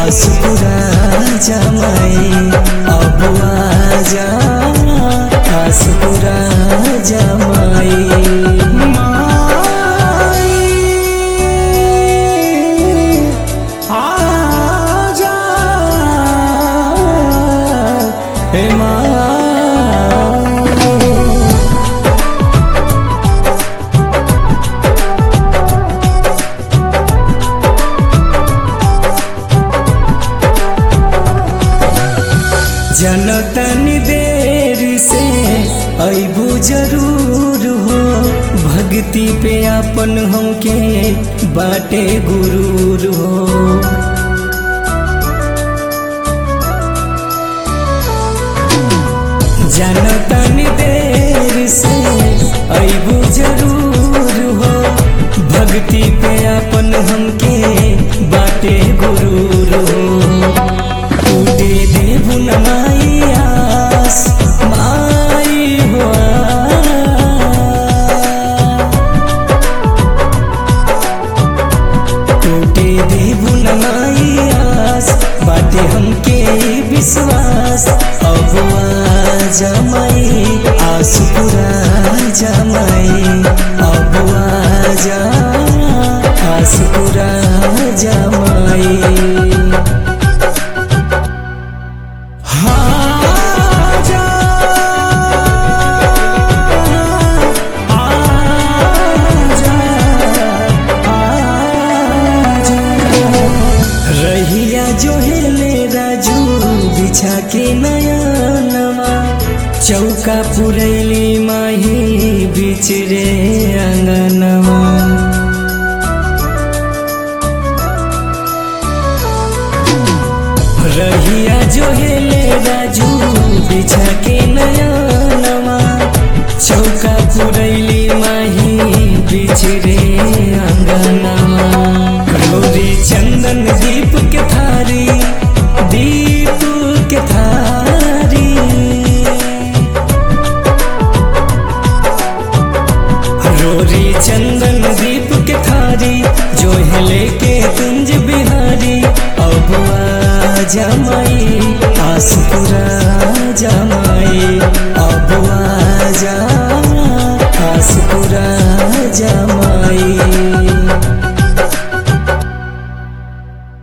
आसुपुरा जमाई अब आजा आसुपुरा जमाई माई आजा हे माई जनतनी देर से अबू जरूर हो भक्ति पे अपन हमके बाटे गुरूर हो जनतनी देर से अबू जरूर हो भक्ति पे अपन हमके बाटे गुरूर हो टूटे देबु न माई आस माई हो टूटे देबु न माई आस बाटे हमके विश्वास अब जमाई आस पूरा जमाई अब आजा आस पूरा जमाई आजा आजा आजा रहिया जो हेले राजू बिछा के नया नवा चौका पुरैली माही बिच रे अंगनवा रहिया जो हेले राजू बिछा के नया नवा चौका पुरैली माही बिछरे अंगनवा रोरी चंदन दीप के थारी दीप के थारी रोरी चंदन दीप के थारी जो हिले के कुंज बिहारी अब जमा